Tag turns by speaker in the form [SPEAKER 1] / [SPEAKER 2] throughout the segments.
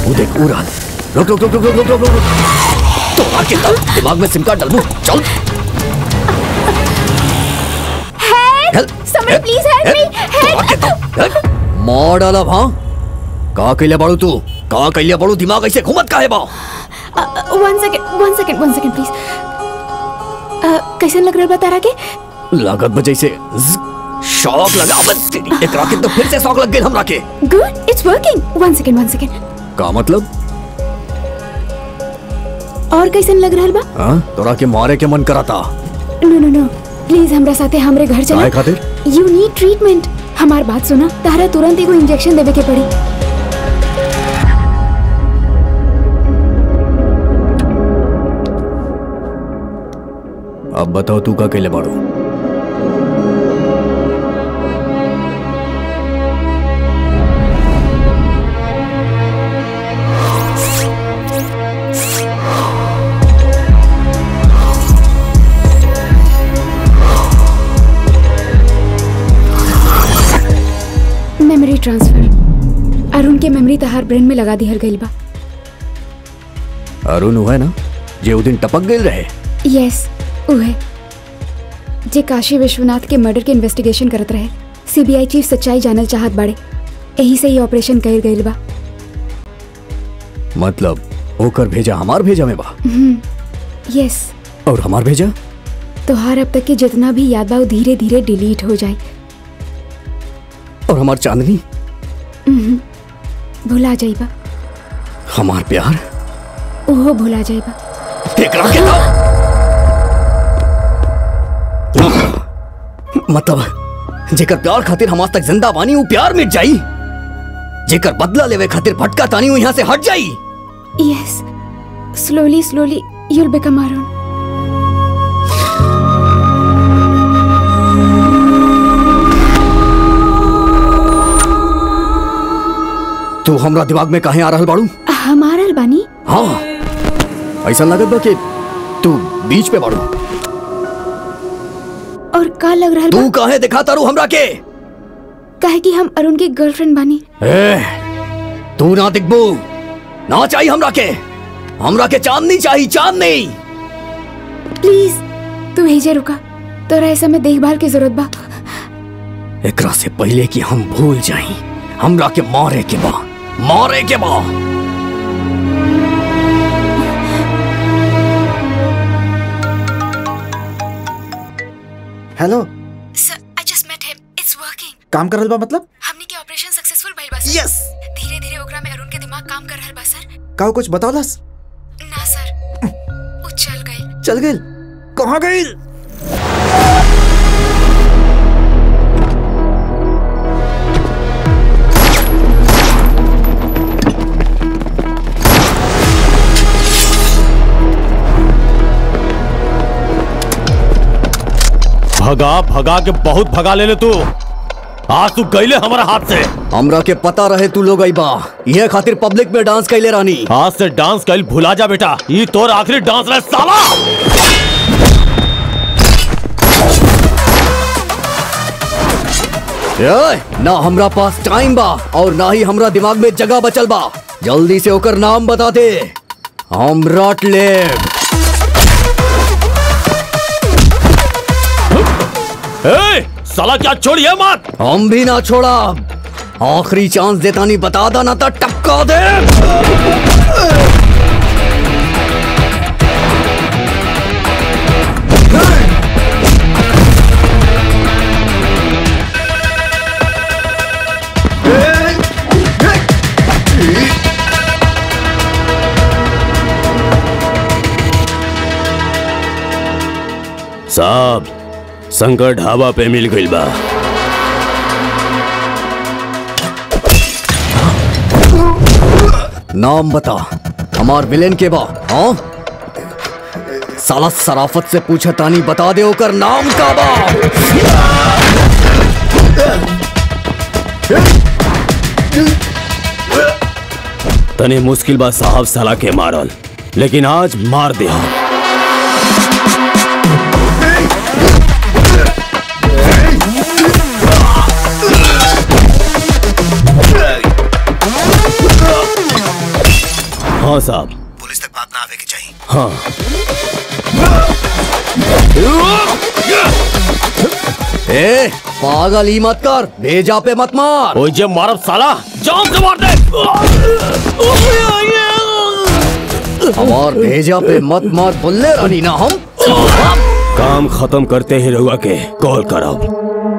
[SPEAKER 1] वो देख उड़ान रुक रुक रुक रुक रुक रुक रुक रुक तो आके तब दिमाग में सिम कार्ड डाल दूं चल
[SPEAKER 2] help someone please help me
[SPEAKER 1] तो आके तब हेल्प मार डाला भां का कइले बाड़ू तू का कइले बाड़ू दिमाग ऐसे घुमत काहे बा
[SPEAKER 2] one second one second one second please कैसन लग रहा बा तारा के
[SPEAKER 1] लागत बजै से शॉक लगा बस तेरी एकरा के तो फिर से शॉक लग गेल हमरा के
[SPEAKER 2] good it's working one second one second
[SPEAKER 1] का मतलब
[SPEAKER 2] और कैसन लग रहल बा
[SPEAKER 1] हां तोरा के मारे के मन कराता
[SPEAKER 2] नो नो नो प्लीज हमरा साथे हमरे घर चला
[SPEAKER 1] काहे खातिर
[SPEAKER 2] यू नीड ट्रीटमेंट हमार बात सुना तारा तुरंत एगो इंजेक्शन देवे के पड़ी
[SPEAKER 1] अब बताओ तू का कइले बाड़ू
[SPEAKER 2] मेमोरी ट्रांसफर अरुण के मेमोरी तहार ब्रेन में लगा दिहल गइल बा
[SPEAKER 1] अरुण हुआ ना जे उ दिन टपक गेल रहे
[SPEAKER 2] यस उहे जे काशी विश्वनाथ के मर्डर के इन्वेस्टिगेशन करत रहे सीबीआई चीफ सच्चाई जानल चाहत बाड़े यही से ही ऑपरेशन कइल गइल बा
[SPEAKER 1] मतलब ओकर भेजा हमार भेजा में बा
[SPEAKER 2] यस
[SPEAKER 1] और हमार भेजा
[SPEAKER 2] तोहार अब तक के जितना भी याद बा वो धीरे धीरे डिलीट हो जाए
[SPEAKER 1] और हमार चांदनी
[SPEAKER 2] भुला जाइबा
[SPEAKER 1] हमार प्यार
[SPEAKER 2] ओहो भुला जाइबा
[SPEAKER 1] एकरा के तो मतलब जेकर प्यार खातिर हम आज तक जिंदा बानी वो प्यार मिट जाई जेकर बदला लेवे खातिर भटका तानी वो यहाँ से हट जाई
[SPEAKER 2] yes slowly slowly you'll become Arun
[SPEAKER 1] तू हमरा दिमाग में काहे आ रहल बाड़ू
[SPEAKER 2] हमारल बानी
[SPEAKER 1] हाँ ऐसा लगत बा कि तू बीच पे बाड़ू
[SPEAKER 2] और का लग रहा बा
[SPEAKER 1] तू काहे दिखा तारू हमरा के
[SPEAKER 2] काहे कि हम अरुण के गर्लफ्रेंड बानी
[SPEAKER 1] ए, तू ना दिखबू ना चाहिए हमरा के हमरा के चांदनी चाहिए चांदनी
[SPEAKER 2] प्लीज तू भेजे रुका तोरा ऐसा में देखभाल की जरूरत बा
[SPEAKER 1] एकरा से पहले कि हम भूल जाई हमरा के मारे के बा मारे के बा
[SPEAKER 3] hello
[SPEAKER 2] sir I just met him it's working
[SPEAKER 3] काम करल बा मतलब
[SPEAKER 2] हमनी के ऑपरेशन सक्सेसफुल भइल बा
[SPEAKER 3] यस
[SPEAKER 2] धीरे धीरे ओकरा में अरुण के दिमाग काम कर रहल बा सर
[SPEAKER 3] का कुछ बतावलस
[SPEAKER 2] ना सर वो चल गई
[SPEAKER 3] चल गइल कहाँ गइल
[SPEAKER 4] भगा भगा के बहुत भगा ले ले तू आज तू गईले हमारा हाथ से
[SPEAKER 1] हमरा के पता रहे तू लोग आई बा ये खातिर पब्लिक में डांस कैले रानी
[SPEAKER 4] आज से डांस कल भुला जा बेटा ये तोर आखिरी डांस रहे साला
[SPEAKER 1] ए, ना हमरा पास टाइम बा और ना ही हमरा दिमाग में जगह बचल बा जल्दी से ओकर नाम बता दे हम रट लेब
[SPEAKER 4] ए, साला क्या छोड़िए मत
[SPEAKER 1] हम भी ना छोड़ा आखिरी चांस देता नहीं बता दा ना तो टपका दे
[SPEAKER 4] साहब शंकर ढाबा पे मिल गई बा
[SPEAKER 1] नाम बता हमार विलेन के बा हाँ साला सराफत से पूछा तानी बता दे ओकर नाम का बा
[SPEAKER 4] तने मुश्किल बा साहब साला के मारल लेकिन आज मार दे हम हाँ साहब
[SPEAKER 5] पुलिस तक बात ना आवे की चाहिए
[SPEAKER 4] हाँ
[SPEAKER 1] ए पागल ही मत कर भेजा पे मत मार
[SPEAKER 4] ओए जे मारब साला जान से मार दे
[SPEAKER 1] हमार भेजा पे मत मार बोले रानी ना हम
[SPEAKER 4] काम खत्म करते ही रहुआ के कॉल करब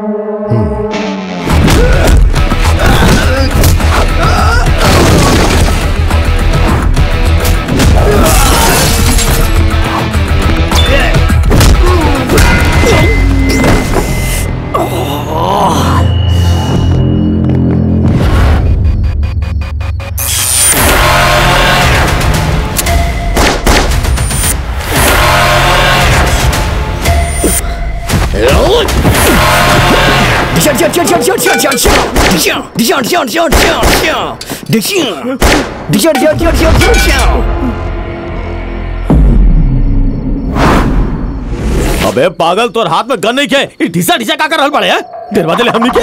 [SPEAKER 4] अबे पागल तोर हाथ में गन नहीं के ई ढिसा ढिसा का कर रहल पड़े हैं दरवाजे ले हमनी के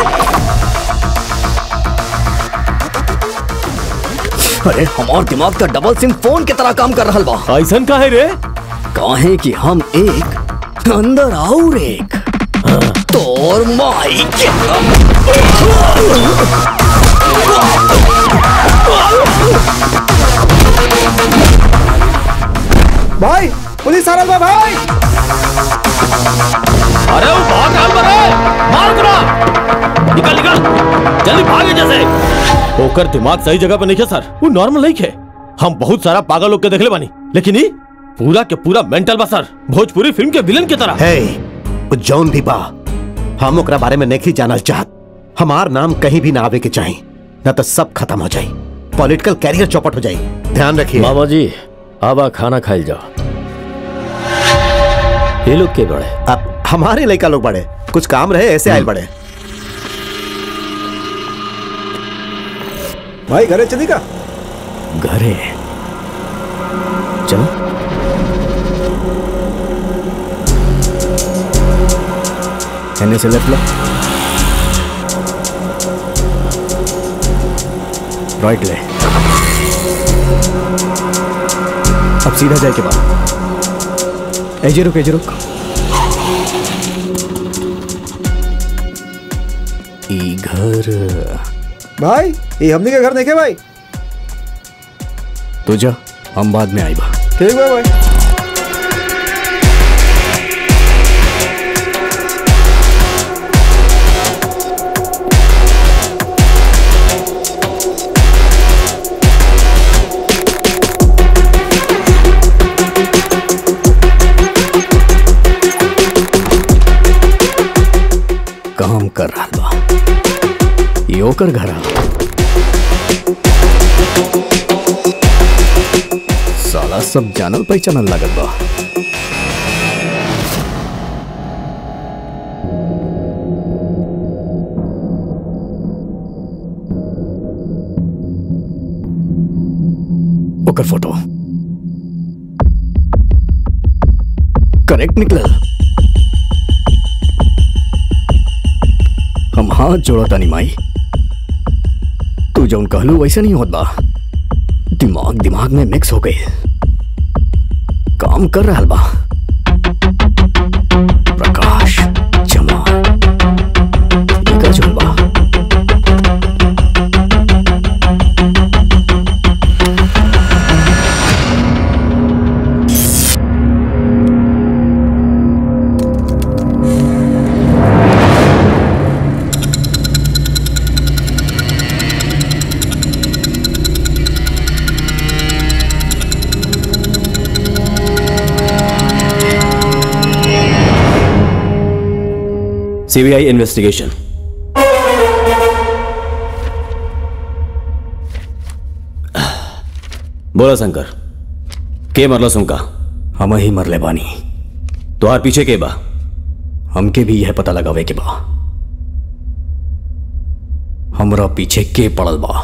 [SPEAKER 1] अरे हमार दिमाग का डबल सिम फोन की तरह काम कर रहा बा
[SPEAKER 4] ऐसन का है रे
[SPEAKER 1] काहे कि हम एक अंदर और एक तोर माई के
[SPEAKER 3] भाई पुलिस आ रहा बा भाई
[SPEAKER 4] अरे वो भाग रहल बा रे मार करा निकल निकल जल्दी भागे जैसे ओकर दिमाग सही जगह पे नहीं है सर वो नॉर्मल नहीं है हम बहुत सारा पागल लोग के देखले बानी लेकिन ई पूरा के पूरा मेंटल बा सर भोजपुरी फिल्म के विलन की तरह
[SPEAKER 5] है वो जौन भी बा हम ओकरा बारे में नहीं जानल चाहत हमार नाम कहीं भी ना आवे के चाहिए न तो सब खत्म हो जाई पॉलिटिकल कैरियर चौपट हो जाई ध्यान रखिए
[SPEAKER 6] मामा जी आवा खाना खाइल जाओ ये लोग के बड़े
[SPEAKER 5] अब हमारे लड़का लोग बड़े कुछ काम रहे ऐसे आयल बड़े
[SPEAKER 3] भाई घरे चली का
[SPEAKER 1] घरे चलो एने से लेफ्ट लो राइट ले अब सीधा जाए के बाद एजे रुक एजे रुक ई घर
[SPEAKER 3] भाई ये हमने के घर देखे भाई
[SPEAKER 1] तो जा हम बाद में आई बा
[SPEAKER 3] ठीक बा भाई
[SPEAKER 1] काम कर रहा बा ई ओकर घर आ साला सब जानल पहचानल लागल बा ओकर फोटो करेक्ट निकलल हम हाथ जोड़ा तानी माई तू जौन कहलू वैसे नहीं होत बा दिमाग दिमाग में मिक्स हो गई काम कर रहा बा प्रकाश जमाल एकर जौन बा
[SPEAKER 6] सीबीआई इन्वेस्टिगेशन बोला शंकर के मरलो सुनका
[SPEAKER 1] हम ही मरले बानी
[SPEAKER 6] तुहार पीछे के बा
[SPEAKER 1] हमके भी यह पता लगावे के बा हमरा पीछे के पड़ल बा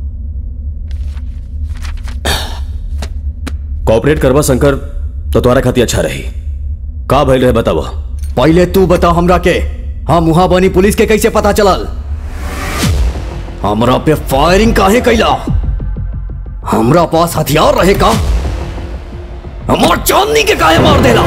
[SPEAKER 6] कॉपरेट करवा शंकर तो तुम्हारा खातिर अच्छा रही का भइल रहे बतावा
[SPEAKER 1] पहले तू बता हमरा के हम वहां बनी पुलिस के कैसे पता चलल हमरा पे फायरिंग काहे कैला हमरा पास हथियार रहे का हमार चांदनी के काहे मार देला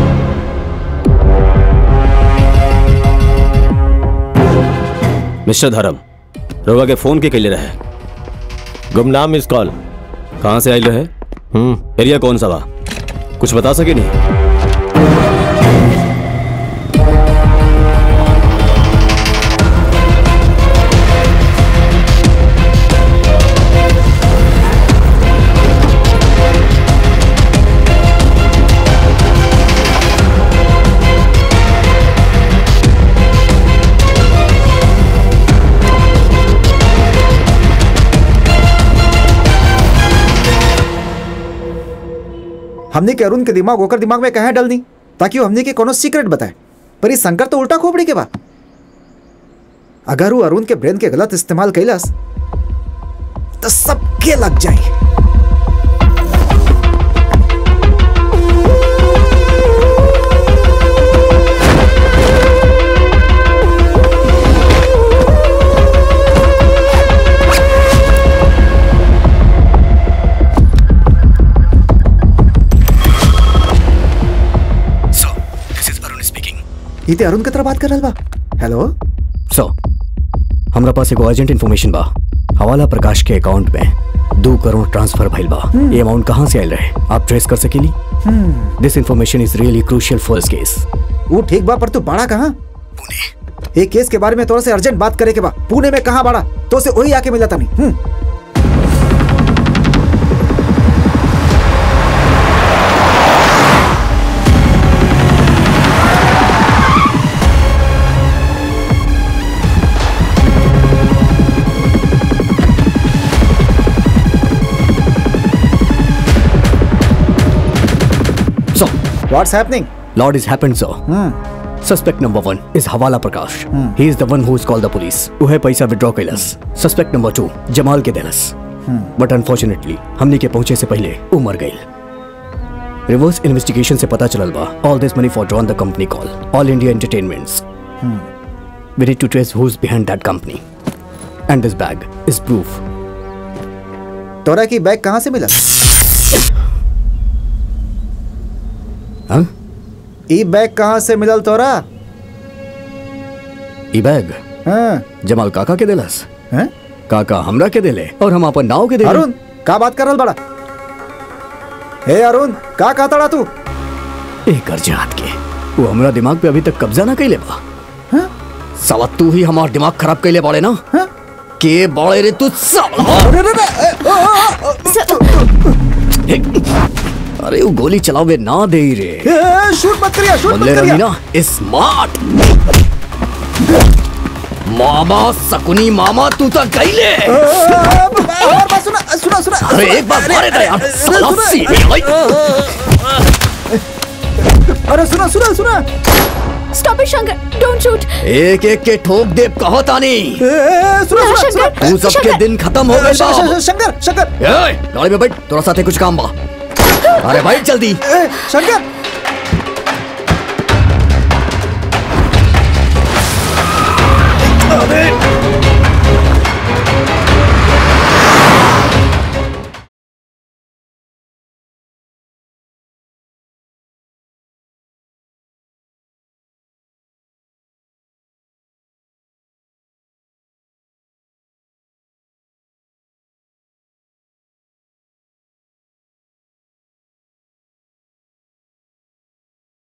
[SPEAKER 6] मिस्टर धर्म रोगा के फोन के कैले रहे
[SPEAKER 4] गुमनाम मिस कॉल
[SPEAKER 6] कहाँ से आइल रहे
[SPEAKER 4] हम्म
[SPEAKER 6] एरिया कौन सा बा कुछ बता सके नहीं
[SPEAKER 3] हमने के अरुण के दिमाग ओकर दिमाग में कहे डल दी ताकि वो हमने के कोनो सीक्रेट बताए पर ये शंकर तो उल्टा खोपड़ी के बा अगर वो अरुण के ब्रेन के गलत इस्तेमाल कैलस तो सबके लग जाए
[SPEAKER 1] so this is Arun speaking
[SPEAKER 3] इते अरुण के तरह बात कर रहा बा हेलो
[SPEAKER 1] सो हमरा पास एगो अर्जेंट इन्फॉर्मेशन बा हवाला प्रकाश के अकाउंट में दो करोड़ ट्रांसफर भइल बा ये अमाउंट कहाँ से आयल रहे आप ट्रेस कर सकेली this information is really crucial for this case
[SPEAKER 3] वो ठीक बा पर तू बाड़ा कहाँ पुणे एक केस के बारे में तोरा से अर्जेंट बात करे के बा पुणे में कहाँ बाड़ा तो से वही आके मिला नहीं hmm
[SPEAKER 1] so
[SPEAKER 3] what's happening
[SPEAKER 1] Lord is happened, sir. Suspect number one is Hawala Prakash. He is the one who is called the police. उहे पैसा विड्रॉ कैलस सस्पेक्ट नंबर टू जमाल के देलस बट अनफॉर्चुनेटली हमने के पहुंचे से पहले वो मर गई रिवर्स इन्वेस्टिगेशन से पता चलल बा all this money for drawn the company call All India Entertainments we need to trace who is behind that company and this bag is proof
[SPEAKER 3] तोरा की बैग कहाँ से मिला
[SPEAKER 1] हाँ
[SPEAKER 3] ई बैग कहाँ से मिलल तोरा
[SPEAKER 1] ई बैग
[SPEAKER 3] हाँ
[SPEAKER 1] जमाल काका के देलस
[SPEAKER 3] हैं?
[SPEAKER 1] काका हमरा के देले और हम अपन नाव के देले
[SPEAKER 3] अरुण का बात कर रहा बड़ा हे अरुण का कहता तड़ा तू
[SPEAKER 1] एक अर्जात के वो हमरा दिमाग पे अभी तक कब्जा ना कैले बा
[SPEAKER 3] हाँ?
[SPEAKER 1] साला तू ही हमार दिमाग खराब कैले बाड़े ना
[SPEAKER 3] हाँ?
[SPEAKER 1] के बाड़े रे तू साला
[SPEAKER 3] अरे, अरे, अरे, ए, ओ, ओ, ओ,
[SPEAKER 1] हे, अरे वो गोली चलावे ना दे ही रे
[SPEAKER 3] ए, शूट मत करिया शूट मत
[SPEAKER 1] बदले रही
[SPEAKER 3] करिया
[SPEAKER 1] ना स्मार्ट मामा सकुनी मामा तू तो कैले
[SPEAKER 3] ए, और बात सुना सुना सुना
[SPEAKER 1] अरे एक बार मारे दे यार साला
[SPEAKER 3] सुना।
[SPEAKER 1] सीधे भाई
[SPEAKER 3] अरे सुना सुना सुना
[SPEAKER 2] stop it Shankar don't shoot
[SPEAKER 1] एक एक के ठोक दे कहो तानी
[SPEAKER 3] ए, ए, सुना सुना सुना
[SPEAKER 2] शंकर
[SPEAKER 1] तू सबके
[SPEAKER 2] शंकर
[SPEAKER 1] दिन खत्म हो गए
[SPEAKER 3] श- श- श- शंकर शंकर
[SPEAKER 1] गाड़ी में बैठ तोरा साथे कुछ काम बा अरे भाई जल्दी
[SPEAKER 3] ए, शंकर